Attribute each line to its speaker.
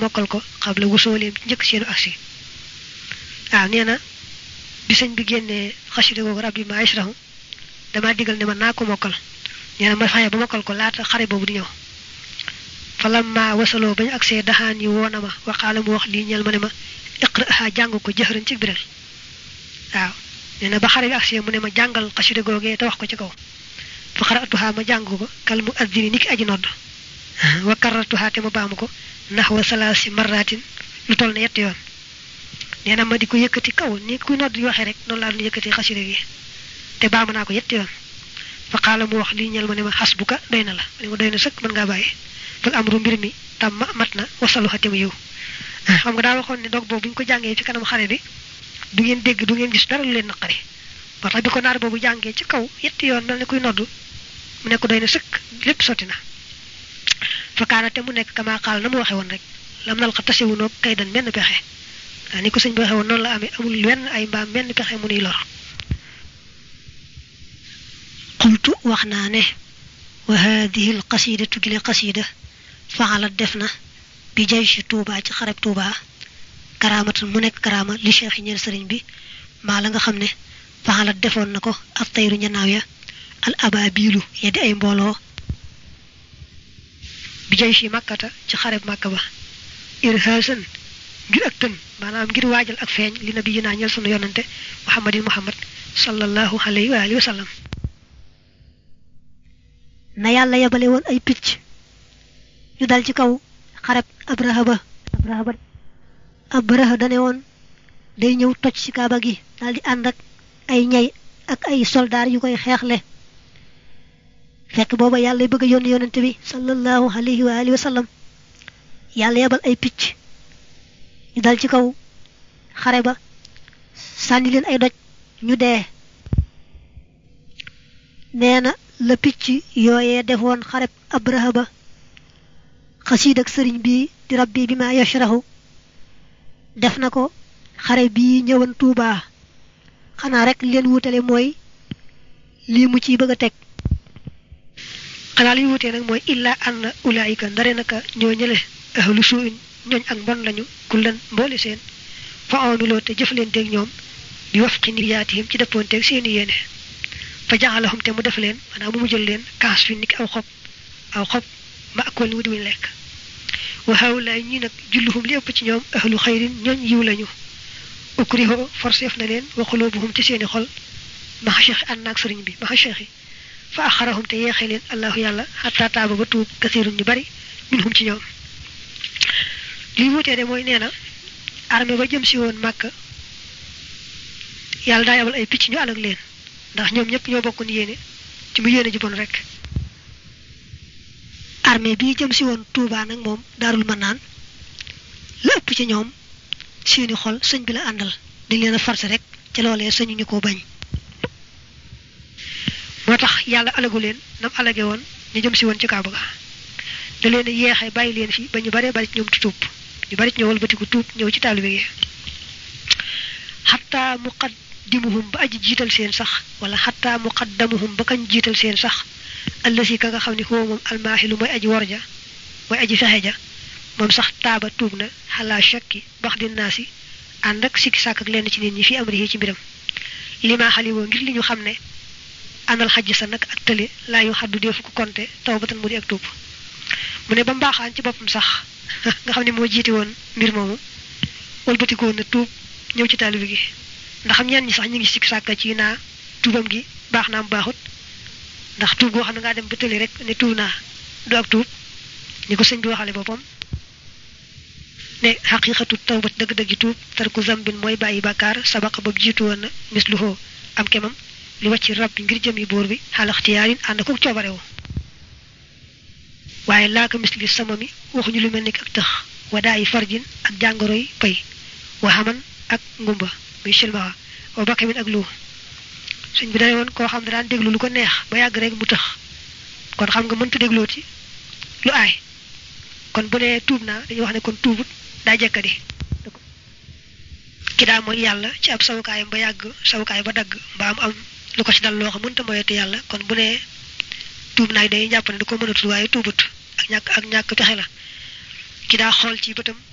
Speaker 1: mokkal ko xam la wusooleem ci njëkk seenu aksi waaw nee na bi sëñ bi génnee xasida googu rabbi ma yashrahu damaa digal ne man naa ko mokkal nee na ma faye ba mokkal ko laata xare boobu di ñëw falamma wasaloo bañu agsee daxaan yi woona ma waxaala mu wax lii ñel ma ne ma iqra'ha jàng ko jëxëran ci biral waaw nee na ba xare bi agsee mu ne ma jàngal xasida googee te wax ko ci kaw fa xaratuha ma jàng ko kal mu addini ni ki aji nodd wa karratuha te ma baamu ko ndax wa salaasi marratin lu toll ne yetti yoon nee na ma di ko yëkkati kaw ni kuy nodd di waxee rek noonu laa doon yëkkati xasida gi te baamu naa ko yetti yoon fa xaala mu wax lii ñel ma ne ma xas bu ka doy na la ma ne ma doy na sëkk mën ngaa bàyyi fal amru mbir mi tam ma mat na wasalu xa te mu yiw xam nga daa waxoon ne dog boobu bu ñu ko jàngee fi kanam xare bi du ngeen dégg du ngeen gis dara lu leen naqari moo tax bi ko naar boobu jàngee ci kaw yetti yoon mel ne kuy noddu mu nekk doy na sëkk lépp sotti na fa kaana te mu nekk kama xaal na mu waxe woon rek lam nal xa tasewunoo kay dan menn pexe waa ni ko sëñ bi waxe woon noonu la amee amul wenn ay mbaam menn pexe mu nuy lor qultu wax naa ne wa haadihi l qasidatu gile qasida faxalat def na bi jay si tuuba ci xareb tuuba karaamatan mu nekk karaama li cheikh ñeel sëriñ bi maa la nga xam ne faxalat defoon na ko ab tayru ñanaaw ya al ababilu ya di ay mbooloo bi jay si màkkata ci xareb màkka ba irhaasan ngir ak tën maanaam ngir waajal ak feeñ li nabi yi naa ñeel sunu yonante muhammadin muhammad sallallahu alayhi wa alihi wa sallam na yàlla yebale woon ay picc ñu dal ci kaw xareb abraha ba abraha ba abraha dane woon day ñëw toj ci kaaba gi daal di ànd ak ay ñay ak ay soldaar yu koy xeexle fekk booba yàlla bëgg a yónni yonente bi sallallahu alayhi wa alihi wa sallam yàlla yebal ay picc ñu dal ci kaw xare ba sànni leen ay doj ñu dee nee na la picc yooyee defoon xareb abraha ba xasiid ak sëriñ bi di rabbi bi ma yashrahu def na ko xare bii ñëwan tuubaa xanaa rek leen wutale mooy lii mu ciy bëgg a teg xanaa li wutee nag mooy illaa anna ulaayika ndare naka ñoo ñële ahlu suuin ñooñ ak mbon lañu kullan mboole seen fa amiloo te jëflanteeg ñoom bi waf ci niyaatihim ci dëppoonteeg seeni yéene fa jaxalahum te mu def leen maanaam mu mujjal leen kaas fi niki aw xob aw xob ma akool ni mu di muñ lekk wa hawlaay ñi nag julluhum li ëpp ci ñoom ahlu xayrin ñooñ yiw lañu ukriho forseef na leen wa xuloobuhum ci seeni xol maxa cheikh ànd naag sëriñ bi maxa cheikh yi fa axarahum te yeexee leen allahu yàlla xataa taaba ba tuub kasirun ñu bari minhum ci ñoom li wutee de mooy nee na armée ba jëm si woon màkk yàlla daa yabal ay picc ñu alag leen ndax ñoom ñëpp ñoo bokkoon yéene ci mu yéene ji bon rek armée bii jëm si woon Touba nag moom daarul ma naan la ëpp ci ñoom seeni xol sëñ bi la àndal dañ leen a forcé rek ca loolee sëñu ñu ko bañ moo tax yàlla alagu leen nam alage woon ñu jëm si woon ci Kaaba ga da leen a yeexee bàyyi leen fi ba ñu baree bari ci ñoom tuub ñu bari ci ñëw wëlbatiku tuub ñëw ci taalibe gi xataa muqaddimuhum ba aji jiital seen sax wala xataa muqaddamuhum ba kañ jiital seen sax allasi ka nga xam ne xoo moom almaaxilu mooy aji worja mooy aji fexe ja moom sax taaba tuub na xalaa shakki bax di naa si ànd ak sikki sàkk ak lenn ci nit ñi fi amrihi ci mbiram lima xaliwoo ngir li ñu xam ne anal xajj sa nag ak tële laa yu xaddu deefu ko konte taw batan mu di ak tuub mu ne ba mbaaxaan ci boppam sax nga xam ne moo jiite woon mbir moomu wëlbatikoon na tuub ñëw ci taalibe gi ndax xam ñenn ñi sax ñu ngi sikki sàkk ci naa tuubam gi baax naa mu baaxut ndax tuub goo xam ne ngaa dem ba tëli rek ne tuub naa du ak tuub ni ko sëñ bi waxale boppam ne xaqiqatu tawbat dëgg-dëggi tuub tarku zambin mooy bàyyi bàkkaar sabaqa ba jiitu woon na misluhoo am kemam li wàcc rab bi ngir jëm yi buur bi xalaxtiyaarin ànd ko coobarewu waaye laaka misli sama mi waxuñu lu mel ni ak tëx wadaa yi farjin ak jàngoro yi pay waxaman ak ngumba muy silmaxa wa bakkamin ak lu sëñ bi dane woon koo xam ne daan déglu lu ko neex ba yàgg rek mu tëx kon xam nga mënta dégloo ci lu aay kon bu nee tuub naa dañuy wax ne kon tuubut daa jekkadi ki daa mooy yàlla ci ab sawukaayam ba yàgg sawukaay ba dagg mbaa am am lu ko ci dal loo xam mënta moyete yàlla kon bu nee tuub naay day jàpp ne du ko mënatul waaye tuubut ak ñàkk ak ñàkk pexe la ki daa xool ci bëtam